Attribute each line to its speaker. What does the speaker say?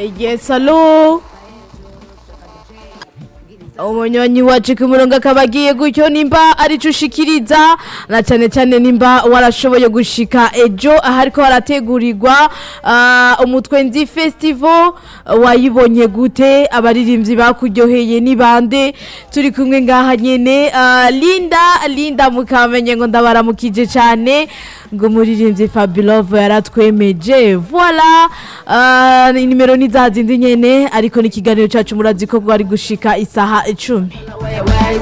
Speaker 1: Yes, alo umunyonyi wacu ku murongo akaba agiye gutyo nimba arico ushikiriza na cyane cyane nimba warashoboye gushika ejo ahariko harategurirwa ah, umutwenzi festival wayibonye gute abaririmbyi bakuryoheye ni bande turi kumwe ngaha nyene ah, linda linda mukamenye ngo ndabaramukije cyane ngo umuririmbyi Fabulove yaratwemeje voila ah, nimero ni za zindi nyene ariko n'ikiganiro cacu murazi ko bwari gushika isaha icumi